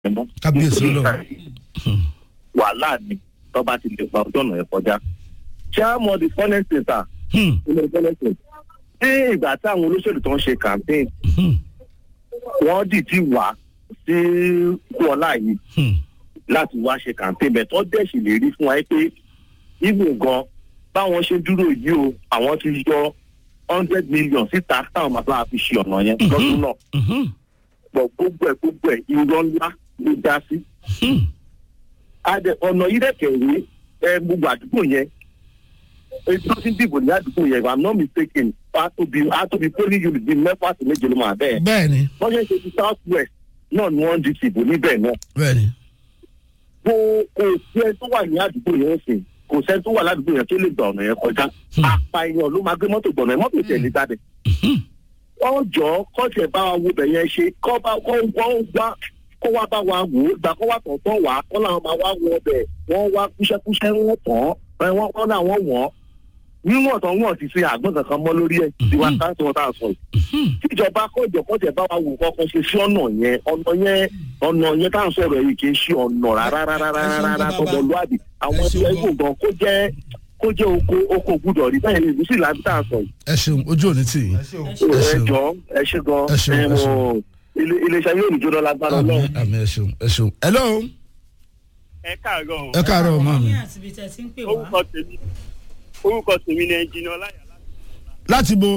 mọ́. Kábíyèsí Ọlọ́run. wàhálà ni tọ́ba ti lè pa ojú ọ̀nà yẹn kọjá. ṣé a mọ the funnest thing ta Hmm, ilé funnest thing. ní ìgbà tí àwọn olóṣèlú tó ń ṣe campaign hmm, wọ́n dìtì wá sí kúọlá yìí hmm. láti wá ṣe campaign bẹ̀ tó dẹ̀ sì lè rí fún wa pé ibù gan báwọn ṣe dúró yìí o àwọn ti yọ hundred million síta táwọn máa bá fi ṣe ọ̀nà yẹn lọ́dún náà Mhm, pọ̀ gbogbo ẹ̀ gbogbo ẹ̀ irọ́ ńlá ló dá sí. hmm. adẹ ọ̀nà yìí dẹ̀ kẹ̀wé ẹ gbogbo àdúgbò yẹn èyí tó ti ń dìbò ní àdúgbò yẹn if i'm not mistaken a tóbi a tóbi polling unit bíi mẹ́fà sí méje ló máa bẹ́ẹ̀. bẹ́ẹ̀ni wọ́n ṣe ń ṣe ti south west náà ni wọ́n ń di ìbò níbẹ̀ náà. bẹ́ẹ̀ni. kò kò sí ẹni tó wà ní àdúgbò yẹn sìn kò sẹ́ni tó wà ládùúgbò yẹn tó lè gba ọ̀nà yẹn kọjá. apààyàn ló máa gbé mọ́tò gbọ̀nà yẹn mọ́tò tẹ̀lé jáde. wọ́n jọ kọ́ọ̀tì ẹ̀ bá wa wo bẹ̀ yẹn ṣe kọ́ bá kọ́ wọ́n wá kó wá bá wa wò ó gbà kó wá tọ̀tọ̀ wá kọ́ làwọn máa wá wọ ọbẹ̀ wọ́n wá kúṣẹ́kúṣẹ́ wọ́n tàn án wọ́n kọ́ làwọn wọ̀n níwọ̀n tán wọ́n ti ṣe àgbọ̀n kankan mọ́ lórí ẹ̀ tiwa táǹtì wọn tá a sọ yìí tíjọba kọjọ kọjọ bá wa wò kọkọ ṣe sí ọ̀nà yẹn ọ̀nà yẹn ọ̀nà yẹn tá à ń sọ̀rọ̀ yìí kì í ṣe ọ̀nà rárá rárá rárá rárá tọmọlúwàbí àwọn ẹgbẹ́ ìgbò gan kó jẹ́ kó jẹ́ oko oko gbúdọ̀ rí bẹ́ẹ̀ ni ìlú sì láti tá à ń sọ yìí. ẹ ṣeun ojú òní tì yín. ẹ ṣeun. Ẹ ẹ ṣeun. jọ ẹ ṣe gan Ẹ ṣeun, ẹ ẹ mọ ṣeun. ilé iléeṣẹ́ yóò ní jóná lágbára àmì Ọlọ́run. àmì ẹ ṣeun ẹ ṣeun. hello ẹ káàárọ̀ o. ẹ káàárọ̀ ọmọ mi. ní àti ibi tẹ́ ti ń pè wá. orúkọ tèmi orúkọ tèmi ni ẹnjìnì ọláyà láti bo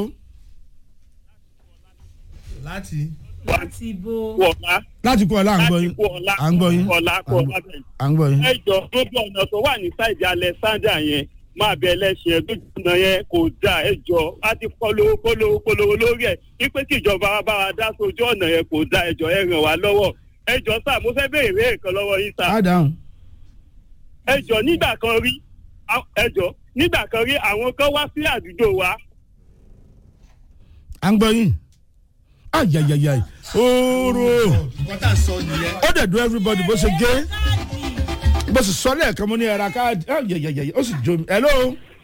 láti. láti bo. láti ọlá láti kú ọlá à ń gbọ́ láti yín kú ọlá à ń gbọ́ yín ọlá kú ọlá bẹ́ẹ̀. à ń gbọ́ yín. ẹ jọ lójú ọ̀nà tó wà ní sáìdì alexander yẹn máa bẹ ẹlẹ́sìn ẹ̀ lójú ọ̀nà yẹn kò dáa ẹ jọ á ti polówó polówó polówó lórí ẹ̀ wípé kí ìjọba wa bá wa dá sójú ọ̀nà yẹn kò dáa ẹ jọ ẹ ràn wá lọ́wọ́ ẹ jọ sáà mo fẹ́ béèrè béèrè kan lọ́wọ́ yín sáà á dáhùn. ẹ jọ nígbà kan rí á- ẹ jọ nígbà kan rí àwọn kan wá sí àdúgbò wa à ń gbọ́ yín. ayayayay ooo nǹkan tá a sọ nìyẹn. ó dẹ̀ dún everybody bó ṣe gé bó ṣe sọ lẹ́ẹ̀kan mo ní ẹ̀ra káàdì ayayayay ó sì jó mi. hello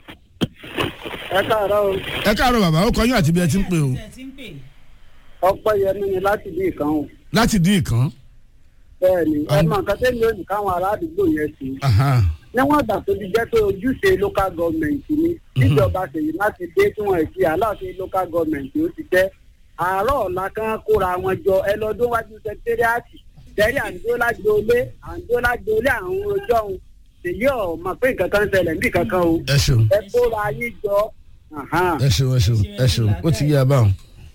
ẹ káàárọ̀ o ẹ káàárọ̀ bàbá ó kọ yín àti bí ẹ ti ń pè o tẹ́ ti ń pè. ọpẹ́ yẹmí ni láti bí ìkan o láti dín ìkan. bẹ́ẹ̀ ni ẹ Àwọn- mọ nǹkan tẹ́lẹ̀ òní káwọn ará àdúgbò yẹn sí Aha. níwọ̀n ìgbà tó ti jẹ́ pé ojúṣe local government ni níjọba ṣèyí láti dé tí wọ́n ti aláàfin local government ó ti jẹ́ àárọ̀ ọ̀la kan kóra wọn jọ ẹ lọ́dún wájú sẹkítẹ́rìàtì tẹ́rì àǹdólágbólé àǹdólágbólé àwọn ojú ọ̀hún ṣèyí ọ̀ mọ̀ pé nǹkan kan ń ṣẹlẹ̀ níbi kankan o ẹ ṣeun ẹ kóra yín jọ ahan. ẹ ṣeun ẹ ṣeun ẹ ṣeun ó ti yé a báwọn.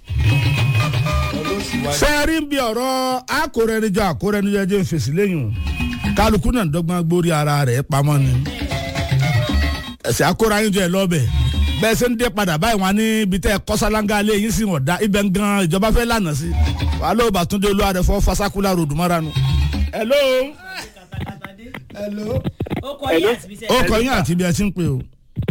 sẹ́ẹ̀rí ń bi ọ̀rọ̀ akórẹ́nijọ́ akórẹ́nijọ́ jẹ́ fèsì lẹ́yìn o kálukú náà dọ́gbọ́n gbórí ara rẹ̀ pamọ́ ni ẹ̀sẹ̀ akórayinjọ́ ẹ̀ lọ́bẹ̀ bẹ́ẹ̀ ṣe ń dé padà báyìí wọn ní ibi tẹ́ ẹ kọ́sálángá lé yín sí wọn dá ibẹ̀ ń gan ìjọba fẹ́ lànà sí wàá lóò bàtúndé olúwa rẹ̀ fọ́ fasakula ròdù mọ́ra nu. hello hello. ó kọ yín àti ibi tẹ́ ó kọ yín àti ibi ẹ ti ń pè o.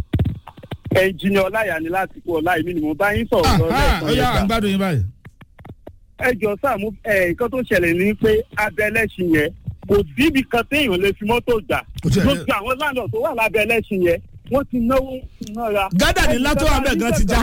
ẹnjìnì ọláyà ni láti kú ọlá èmi ni mo bá yín sọ̀rọ̀ Ah, lọ ah, ó yá à ń lẹ́ẹ̀kan gbádùn yín báyìí. ẹ jọ sáà mú ẹ nǹkan tó ṣẹlẹ̀ ní pé abẹ́ ẹlẹ́sìn yẹn kò síbi kan téèyàn lè fi mọ́tò gbà Kò tiẹ̀ lè- gbogbo àwọn láńlọ tó wà lábẹ́ ẹlẹ́sìn yẹn wọ́n ti náwó náírà. gádà ní látọ́ abẹ́ gan ti já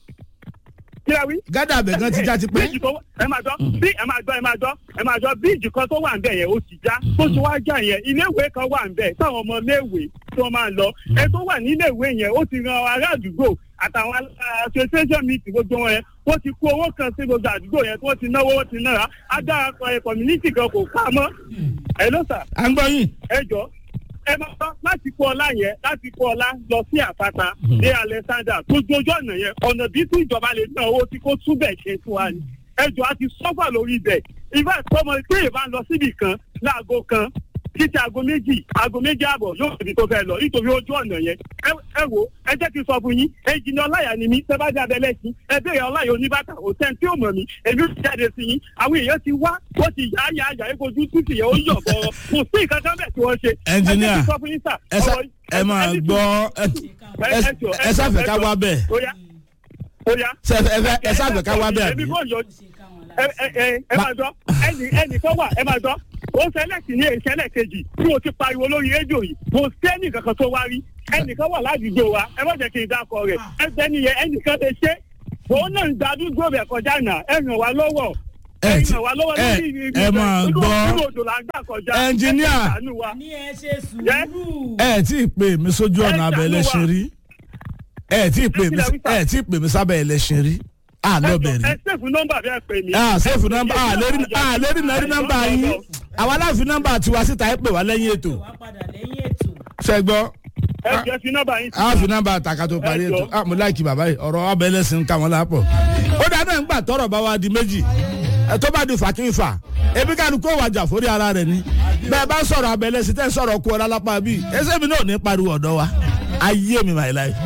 kí la wí. gádà abẹ́ gan ti já ti pẹ́. bíìjì kan ẹ máa gbọ́ bí ẹ máa gbọ́ ẹ máa gbọ́ ẹ máa gbọ́ bíìjì kan tó wà ń bẹ̀ yẹn ó ti já tó ti wá já yẹn iléèwé kan wà ń bẹ̀ táwọn ọmọ iléèwé tó máa ń lọ ẹ tó wà níléèwé yẹn ó ti ran ará àdúgbò àtàwọn association meeting gbogbo wọn yẹn wọ́n ti kó owó kan sí gbogbo àdúgbò yẹn tí wọ́n ti náwó wọ́n ti nára agbára ẹ community kan kò ká mọ́ ẹ ló sà à ń gbọ́ yín. ẹ jọ ẹ máa tán láti kó ọlá yẹn láti kó ọlá lọ sí àpáta dé alexander gbogbo ojú ọ̀nà yẹn ọ̀nà bí tí ìjọba lè ná owó tí kò túbẹ̀ ṣe fún wa ni ẹ jọ a ti sọ́fà lórí ibẹ̀ ìfẹ́ tọmọ pé ìbá ń lọ síbì kan láago kan títí aago méjì aago méjì àbọ̀ yóò fi tó fẹ́ lọ nítorí ojú ọ̀nà yẹn ẹ ẹ wo ẹ jẹ́ kí n sọ fún yín ẹnjìnì ọláyà ni mí sẹ́bàdì abẹ́lẹ́sìn ẹ béèrè ọláyà oníbàtà òtẹ́n tí ò mọ̀ mí èmi ò ti jáde sí yín àwọn èèyàn ti wá ó ti yá yá yá egbòjú títì yẹn ó yọ̀ bọ̀rọ̀ kò sí nǹkan kan bẹ́ẹ̀ tí wọ́n ṣe. Engineer, ẹ jẹ́ kí n sọ fún yín sà, ẹ sá ọ̀rọ̀- ẹ máa ẹ ní gbọ́ ẹ ẹ- ẹ jọ̀ọ́, ẹ ẹ sáfẹ́ jọ̀ọ́, ká ẹ wá jọ̀ọ́. bẹ́ẹ̀ ó yá ó yá. ṣe ẹ fẹ́ ẹ sáfẹ́ ká wá bẹ́ẹ̀ èmi àbí. kò yọ ṣe ká wọn ẹ lára. ẹ ẹ ẹ máa gbọ́ ẹnì ẹnì kan wà ẹ máa gbọ́ ó ṣẹlẹ̀ sí ní ìṣẹ̀lẹ̀ kejì tí mo ti pariwo lórí rédíò yìí mo sẹ́ni kankan tó wá rí ẹnìkan wà ládùúgbò wa ẹ má jẹ́ kí n dákọ rẹ̀ ẹgbẹ́ nìyẹn ẹnìkan lè ṣe òun náà ń da àdúgbò rẹ̀ kọjá náà ẹ ràn wá lọ́wọ́ ẹ ẹ̀yin ti ràn wá lọ́wọ́ ẹ lórí ibi ẹ máa ìbẹ̀. gbọ́ Irú odò là ń gbà kọjá. Ẹnjiníà. Ẹ ṣàánú wa. ní ẹ ṣe sùúrù. ẹ tí ì pè mí sójú ọ̀nà abẹ́ ẹlẹ́ṣin rí ẹ tí ì pè mí ẹ tí ì pè mí sábẹ́ ẹlẹ́ṣin rí àlọ́bẹ̀ rí ẹ ṣèfù nọ́mbà bí ẹ pè mí. ah sẹ́ẹ̀fù nọ́mbà ah lérí ah lérí náà rí nọ́mbà yín àwa láfi nọ́mbà tiwa síta ẹ pè wá lẹ́yìn ètò wá padà lẹ́yìn ètò. ṣẹ́gbọ́ ẹ jẹ́ fi nọ́mbà yín. a fi nọ́mbà taka tó parí ètò ah mo láìkì bàbá yìí ọ̀rọ̀ ọbẹ̀ ẹlẹ́sìn ká wọn lápọ̀ ó dáná ń gbà tọrọ bá wa di méjì ẹ tó bá di fàkínfà ebi ká ní kó wàjà forí ara rẹ ni bẹ́ẹ̀ bá sọ̀rọ̀ abẹ́ ẹlẹ́sìn tẹ́ sọ̀rọ̀ kú ọ̀la lápá bíi ẹsẹ̀ mi náà ní pariwo ọ̀dọ́ wa ayé mi my life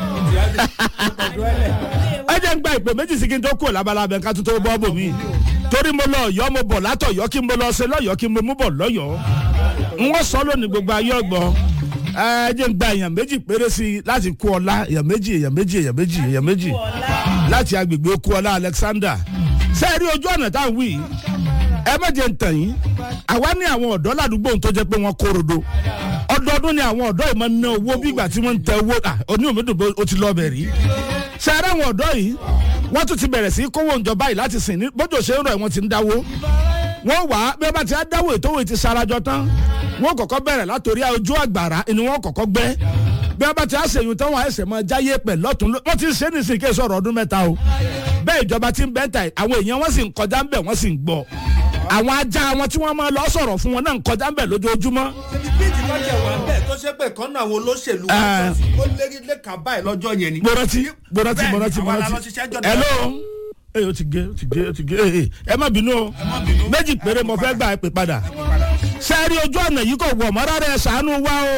ẹ jẹ́ ń gba ìpè méjì sí kí n tó kú labalábẹ́ ká tó tó bọ́ bò mí torí mo lọ ọ̀yọ́ mo bọ̀ látọ̀yọ́ kí mo lọ ṣe lọ́yọ́ kí mo mú bọ̀ lọ́yọ́ n wọ́n sọ lónìí gbogbo ayé ọgbọ́n ẹ jẹ́ ń gba èèyàn méjì péré sí i láti kú ọlá èèyàn méjì èèyàn méjì èèyàn méjì èèyàn méjì láti agbègbè kú ọlá Alexander sẹ́ẹ̀rí ojú ọ̀nà tá à ń wí yìí, ẹ má jẹ́ ń tàn yín àwa ní àwọn ọ̀dọ́ ládùúgbò tó jẹ́ pé wọ́n kórodo ọdọọdún ni àwọn ọ̀dọ́ yìí máa ń ná owó bí ìgbà tí wọ́n ń tẹ owó à oní òmìnira bó o ti lọ bẹ̀ rí sẹ́ẹ̀rí àwọn ọ̀dọ́ yìí wọ́n tún ti bẹ̀rẹ̀ sí í kówó ìjọba yìí láti sìn ní bójú ṣe ń rọ̀ ẹ̀ wọ́n ti ń dáwó wọ́n wà á bí wọ́n bá ti á dáwó ètò òwe ti sarajọ tán wọ́n kọ́kọ́ bẹ̀rẹ̀ látòrí ojú àgbàrá ni wọ́n kọ́kọ́ gbẹ́ bí wọ́n bá ti á ṣèyún tán wọ́n á ẹsẹ̀ mọ́ jáyé pẹ̀ lọ́tún ló- wọ́n ti ń ṣe é nísìnyí kí èso ọ̀rọ̀ ọdún mẹ́ta o bẹ́ẹ̀ ìjọba ti ń bẹ́ ta àwọn èèyàn wọ́n sì ń kọjá ń bẹ̀ wọ́n sì ń gbọ́ àwọn ajá wọn tí wọ́n máa lọ sọ̀rọ̀ fún wọn náà ń kọjá ń bẹ̀ lójoojúmọ́ bíìtì kan jẹ wà bẹ́ẹ̀ tó ṣe pé kan náà àwọn olóṣèlú wa Ẹ. sọ sí ó lérí lẹ́ka báyìí lọ́jọ́ yẹn ni. gbọ́dọ̀tì gbọ́dọ̀tì Bẹ́ẹ̀ni, gbọ́dọ̀tì àwa la lọ gbọ́dọ̀tì ṣiṣẹ́ jọ ní hello ẹ o ti gé o ti gé o ti gé ẹ ẹ má bínú o méjì péré mo fẹ́ gbà ẹ pè padà sẹ́ẹ̀rí ojú ọ̀nà yìí kò wọ̀ mọ́ rárá ẹ ṣàánú wa o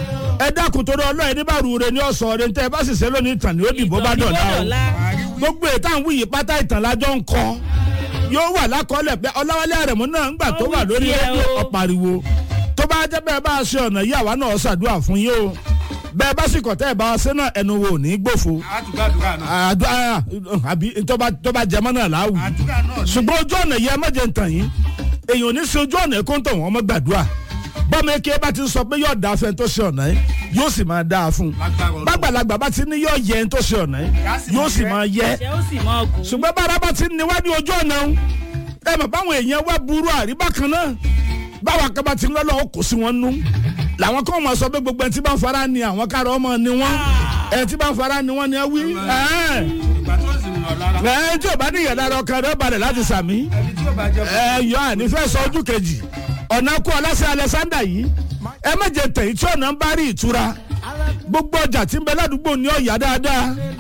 ẹ dákun torí ọlọ́ọ̀ ní bàrú rẹ ní ọ̀sán rẹ ní tẹ́ ẹ bá sì ṣe lónìí ìtàn ní ó dìbò bá dọ̀la o gbogbo ètò àwọn yìí pátá ìtàn lájọ ń kọ yóò wà lákọọ́lẹ̀ pé ọláwálé àrẹ̀mú náà ń gbà tó wà lórí tiẹ̀ rédíò o. ọ̀pariwo tó bá jẹ́ bẹ́ẹ̀ bá a ṣe ọ̀nà yìí àwa náà ṣàdúrà fún yín o bẹ́ẹ̀ bá sì kọ̀tẹ́ ẹ̀ bá a ṣe náà ẹnu wo ò ní gbòfo àtúgbàdúrà náà. àdúrà àbí tọ́ba tọ́ba jẹmọ́ náà láwù àdúrà náà ni. ṣùgbọ́n ojú ọ̀nà yẹn má jẹ́ ń tàn yín èèyàn ò ní ṣe ojú ọ̀nà ẹ̀kọ́ ń tàn wọ́n mọ́ gbàdúrà bọ́mọ eke bá ti sọ pé yóò dáa fẹ́ tó ṣe ọ̀nà yẹn yóò sì máa dáa fún un Lágbára Ọlọ́run. bàgbàlagbà bá ti ní yóò yẹ ń tó ṣe ọ̀nà yẹn yóò sì máa yẹ ṣé ó sì mọ ọgùn. ṣùgbọ́n bára bá ti níwájú ojú ọ̀nà ń ẹ mọ̀ báwọn èèyàn wá burú àríbá kan náà báwa kan bá ti ń lọ́lọ́ ó kò sí wọn nú làwọn kan máa sọ pé gbogbo ẹni tí bá ń fara ni àwọn káàrọ̀ ọmọ ni wọ́n ẹni tí bá ń fara ni wọ́n ni ẹ wí ẹ̀ẹ́n ìgbà tó sì ń lọ lára. ẹ tí o bá ní ìyàrá ọkàn rẹ balẹ̀ láti sàmí ẹni tí yóò bá jẹ fún ẹ yọ ànífẹ́ sọ ojú kejì ọ̀nà kú ọlásẹ̀ alẹ́sàndà yìí ẹ méje tẹ̀yìn tí ọ̀nà ń bá rí ìtura gbogbo ọjà tí ń bẹ ládùúgbò ní ọ̀yà dáadáa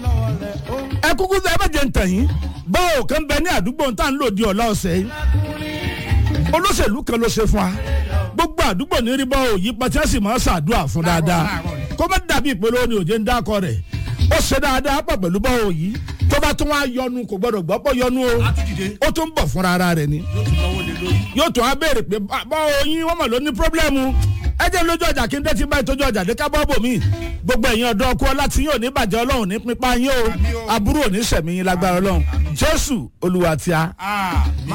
ẹ kúkú ẹ méje tẹ̀yìn báwo kan bẹ ní àdúgbò tá à ń lò di ọ̀la ọ̀sẹ̀ yìí olóṣèlú kan ló ṣe fún wa gbogbo àdúgbò ní rí bá òyì pàtí ẹ sì máa ń ṣàdúrà fún dáadáa kó má dàbí ìpele ní òjé ń dákọ rẹ̀ ó ṣe dáadáa pọ̀ pẹ̀lú bá òyì tó bá tún wá yọnu kò gbọdọ̀ gbọ́ pọ̀ yọnu o àtúndìde ó tún bọ̀ fúnra ara rẹ̀ ni yóò tún lọ́wọ́ lé lórí. yóò tún á béèrè pé bá oyin wọn mọ̀ ló ní pírọ́blẹ́mù ẹ jẹ́ lójú ọjà kí n dẹ́tí báyìí tójú ọjà dé ká bọ́ bò mí gbogbo ẹ̀yin ọ̀dọ́ ọkọ láti yóò ní bàjẹ́ ọlọ́run ní pípa yín o aburú ò ní sẹ̀mí yín lágbára ọlọ́run jésù olúwa tí a. Ah,